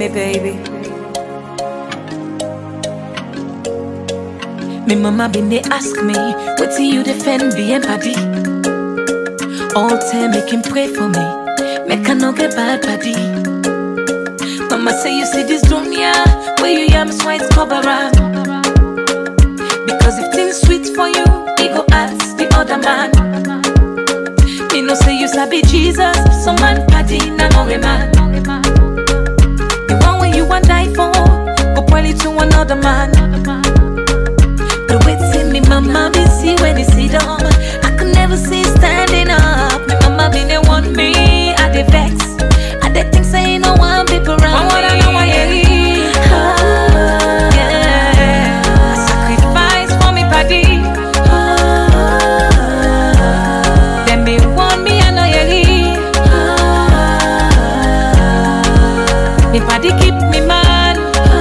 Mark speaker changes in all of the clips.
Speaker 1: me, baby. Me mama been they ask me, what do you defend being body? All time make him pray for me, make I no get bad body. Mama say you see this dunya, where you yam sweat cover up. Because if things sweet for you, he go ask the other man. Me no say you sabi Jesus, some man party na no man. The one where you want die for, go probably to another man. But wait till me mama be see when they sit down. I could never see standing up. Me mama be the one me, I dey vex. I dey think say no one people around me. I know why you yeah. I sacrifice for me body. Them me want me, I know you Me body keep me man.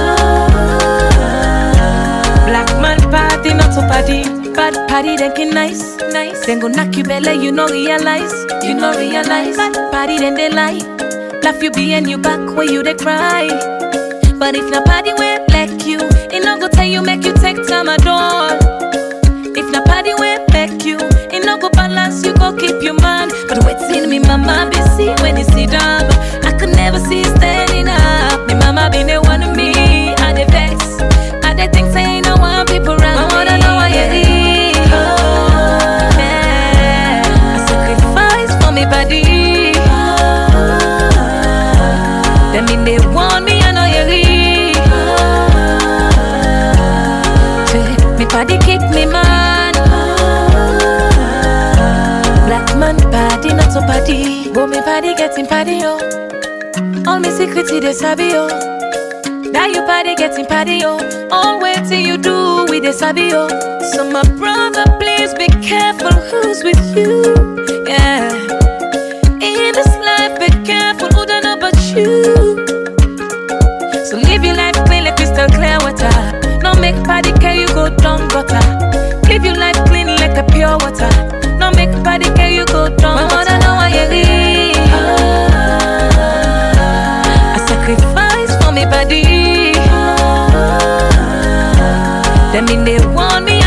Speaker 1: Black man party, not so party. Bad party, then can nice, nice. Then go knock you belly, you no realize, you no realize. Bad party, then they lie. Laugh you be and you back where you they cry. But if na party where like you, it no go tell you make you take time at all. If na party where make you, it no go balance you go keep your man. But wait till me mama be see when you sit down. I could never see standing up. Me mama be the one of me, I dey vex. I dey think say no one people around me. I wanna know why you leave. Yeah. I sacrifice for me body. Them mean they want me, I know you leave. Say, Me body keep me man. Black man body, not so body. But me body getting body, yo. All me secrets, they sabi, yo. That you body getting body, yo. All wait till you do with the sabi, yo. So my brother, please be careful who's with you. Yeah. In this life, be careful who don't know about you. So live your life clean like crystal clear water. No make body care you go down gutter. Live your life clean like a pure water. No make body care you go down gutter. I wanna know why you leave. I sacrifice for me body. Them mean they want me,